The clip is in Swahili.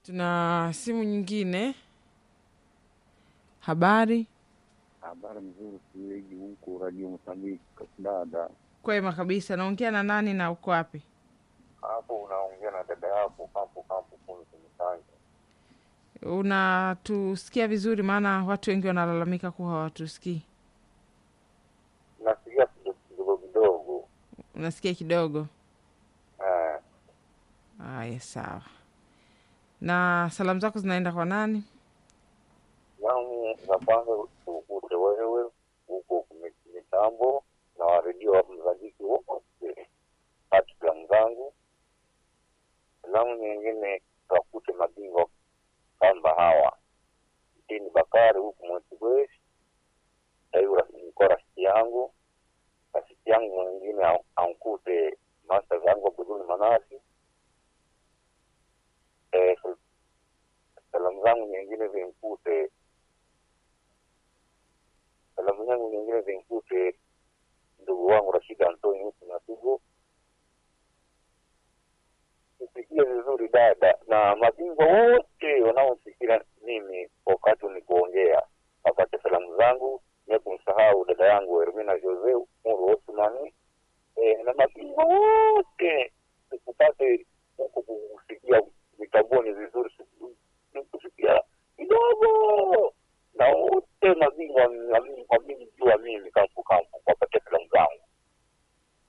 Tuna simu nyingine. Habari Habari mzuri siweji huku Radio Mozambiki dada. kwema kabisa. Naongea na nani na uko wapi? Hapo unaongea na dada yako kampo kampo Funzi Msanja. Unatusikia vizuri? Maana watu wengi wanalalamika kuwa hawatusikii. Nasikia kidogo kidogo. Unasikia kidogo? Eh, Haya, sawa. Na salamu zako zinaenda kwa nani? yangu za kwanza ukute wewe huko mitambo na waredio wa mzajiki wote hati filamu zangu. Filamu nyingine wakute mabingwa kamba hawa Mtini Bakari huku Mwetibwesi aiu niko rafiki yangu rafiki yangu mwingine an- ankute masta zangu Abuduni Manasi eh, sal- salamu zangu nyingine zinkute salamu zangu nyingine zinkute ndugu wangu Rashid Antoni huku Natugo nisikie vizuri dada na mabingwa wote wanaosikira mimi wakati ni kuongea wapate salamu zangu nie kumsahau dada yangu Hermina Jose Muru Osmani e, na mabingwa wote sikupate huku kusikia mitaboni vizuri kusikia kidogo na wote mabingwa mabingwa